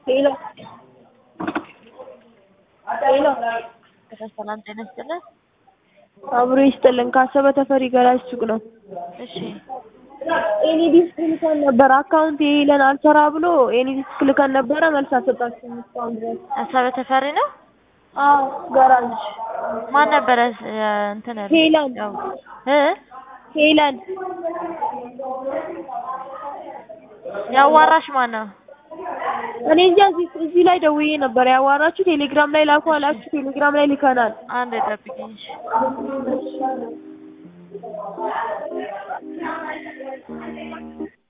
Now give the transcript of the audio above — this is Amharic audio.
ሄሎ ሄሎ ሰላም ጤና ይስጥልን። አብሮ ይስጥልን። ካሰበ ተፈሪ ገራጅ ሱቅ ነው። እሺ ኤኒ ዲስክ ልከን ነበር። አካውንት የሄለን አልሰራ ብሎ ኤኒ ዲስክ ልከን ነበረ። መልስ አልሰጣችሁም እስካሁን ድረስ። አሰበ ተፈሪ ነው። አዎ ገራጅ ማን ነበረ እ እንትን ያለው? ሄለን ያው እ ሄለን ያዋራሽ ማን ነው? እኔ እንጃ እዚህ እዚህ ላይ ደውዬ ነበር ያዋራችሁ። ቴሌግራም ላይ ላኩ አላችሁ። ቴሌግራም ላይ ልከናል። አንድ ጠብቂኝ። እሺ